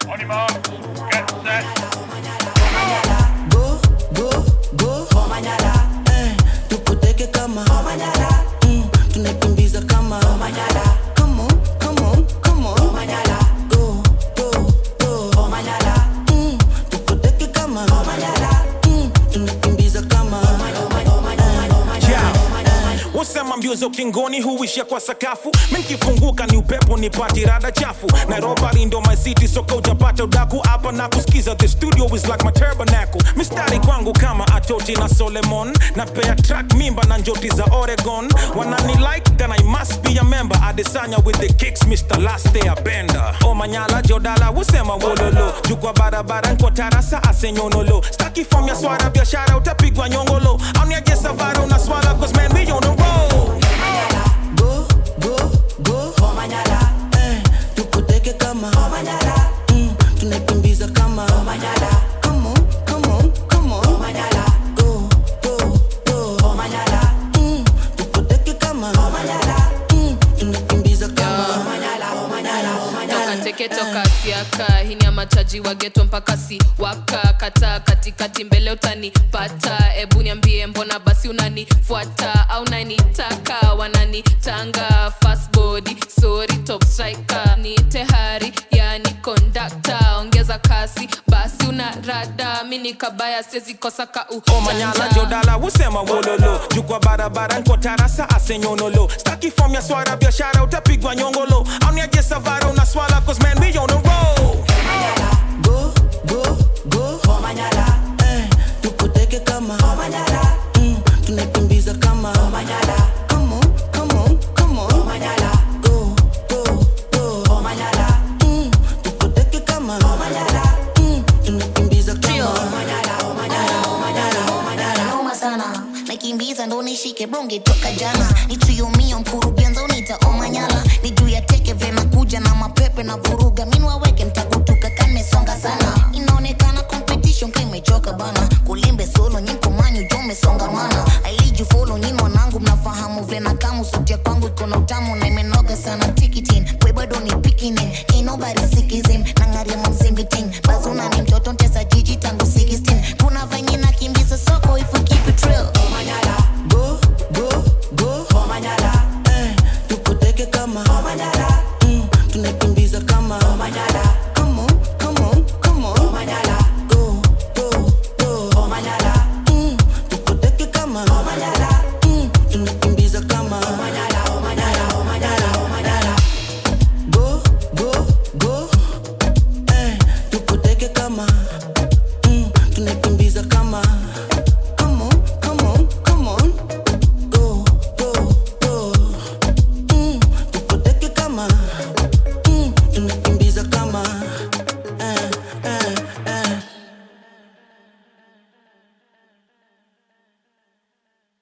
On your mark, get set. go go go eh, tukuteke kama mm, tunaikimbiza kama Come on, come on, come on. Go, go, go. Mm, tukuteke kama Mm, tunaikimbiza kama Yeah. Wasema mbio za ukingoni huishia kwa sakafu minkifunguka ni upepo ni pati rada chafu nairobi ndo my city soka ujapata udaku hapa na kusikiza the studio is like my tabernacle mistari kwangu kama atoti na solemon na pea track mimba na njoti za oregon wanani like and i must be a member adesanya with the kicks mr last day bender omanyala jodala wusema wololo jukwa barabara nkwa tarasa asenyonolo staki fom ya swara biashara utapigwa nyongolo auniaje savara unaswala cause man we on the road go go go eh, tukuteke kama mm, tunaikimbiza kama Come on, come on, come on. Go, go, go. Mm, tukuteke kama Mm, tunaikimbiza kama toka teke toka siaka hini ya machaji wa geto mpaka si waka kata katikati mbele utanipata ebu niambie mbona basi unanifuata au nanitaka wananitanga fastbody sorry top striker ni tehari yani kondakta ongeza kasi basi una rada mi ni kabaya siwezi kosa ka omanyala ujanja. jodala wusema wololo jukwa barabara nkwa tarasa asenyonolo staki fom ya swara biashara utapigwa nyongolo auniaje savara unaswala cause man we on the road go go go eh, tukuteke kama mm, tunaikimbiza kama Come on, come on, come on. Go, go, go. Mm, tukuteke kama Mm, tunaikimbiza kama noma sana nakimbiza ndo nishike bonge toka jana nituyumia mkurugenza unita omanyala ni juu ya teke vyema kuja na mapepe na vuruga minwaweke mtagutuka kamesonga sana inaonekana competition kimechoka bana kulimbe solo nyinkomanyu jomesongamana ailiju folo nyin wanangu mnafahamu vyena kamu sotia kwangu ikono tamu na imenoga sana tikitin we bado ni pikinin ain't nobody sikizim nangaria mamzimbiting bazuna ni mtoto ntesa jiji tangu 16 kuna venye nakimbiza soko if we keep it real go go go eh, tukuteke kama mm, tunaikimbiza kama Come on, come on, come on. Go, go, go. Mm, tukuteke kama Mm, tunaikimbiza kama go go go eh, tukuteke kama mm, tunaikimbiza kama